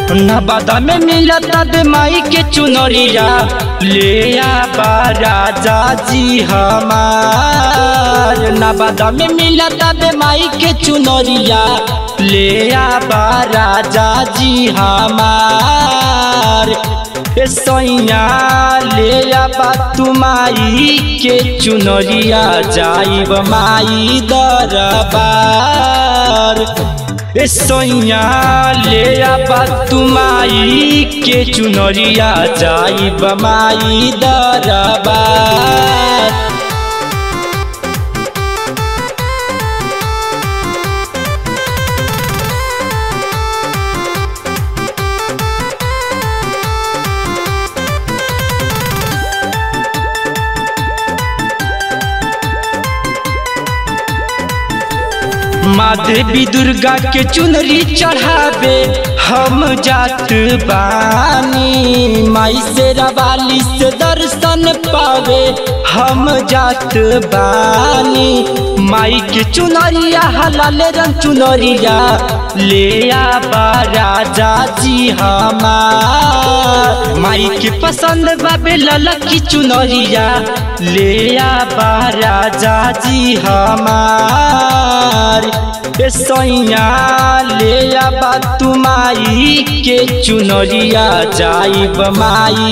नवादा में मिलता दे माई के चुनरिया ले आबा राजा जी हमार नवादा में मिलता दे माई के चुनरिया ले आबा राजा जी हमार ए सैया ले आबा तू माई के चुनरिया जाइब माई दरबार ए सैया ले आबा तू माई के चुनरिया जाइब माई दरबार माँ देवी दुर्गा के चुनरी चढ़ावे हम जात बानी माई से रवाली से दर्शन पावे हम जात बानी माई के चुनरिया हलाल रंग चुनरिया ले आबा राजा जी हमार माई के पसंद बाबे ललकी चुनरिया ले आबा राजा जी हमार ए सैया ले आबा तू माई के चुनरिया जाइब माई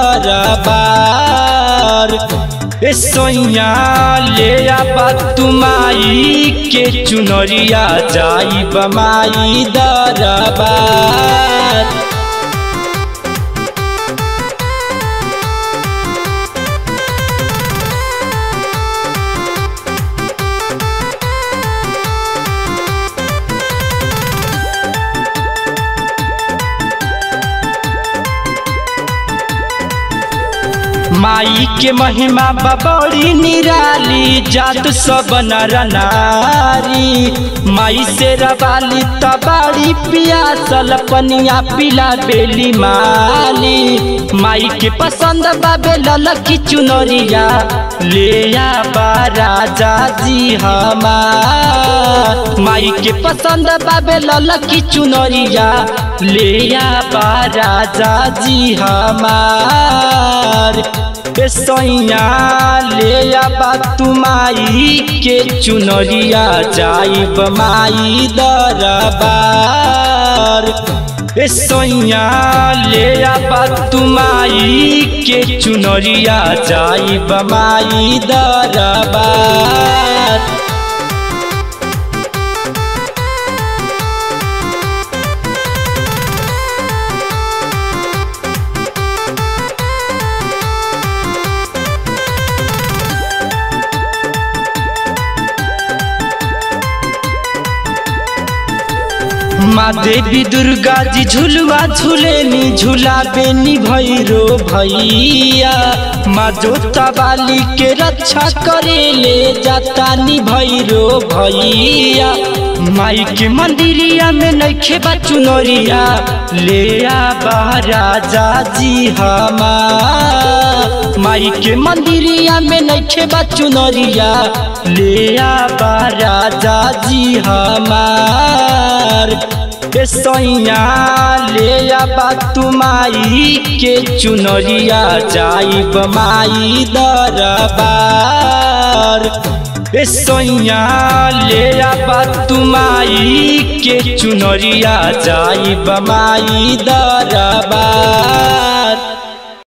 दरबार ए सैया ले आबा तू माई के चुनरिया जाइब माई दरबार माई के महिमा बबड़ी निराली जात सब नर नारी माई से रवाली तबाड़ी पियासल पनिया पिला बेली माली माई के पसंद बाबे ललकी चुनरिया ले आबा राजा जी हमार माई के पसंद बाबे ललकी चुनरिया ले आबा राजा जी हमार ए सैया ले आबा तू माई के चुनरिया जाइब माई दरबार ए सैया ले आबा तू माई के चुनरिया जाइब माई दरबार माँ देवी दुर्गा जी झुलवा झूलेनी झूला बेनी भैरो भैया माँ जोता वाली के रक्षा करे ले जाता नी भैरो भैया माई के मंदिरिया में नैखे बा चुनरिया ले आबा राजा जी हमार माई के मंदिरिया में नैखे बा चुनरिया ले आबा राजा जी हमार ए सैया ले आबा तू माई के चुनरिया जाइब माई दरबार ए सैया ले आबा तू माई के चुनरिया जाइब माई दरबार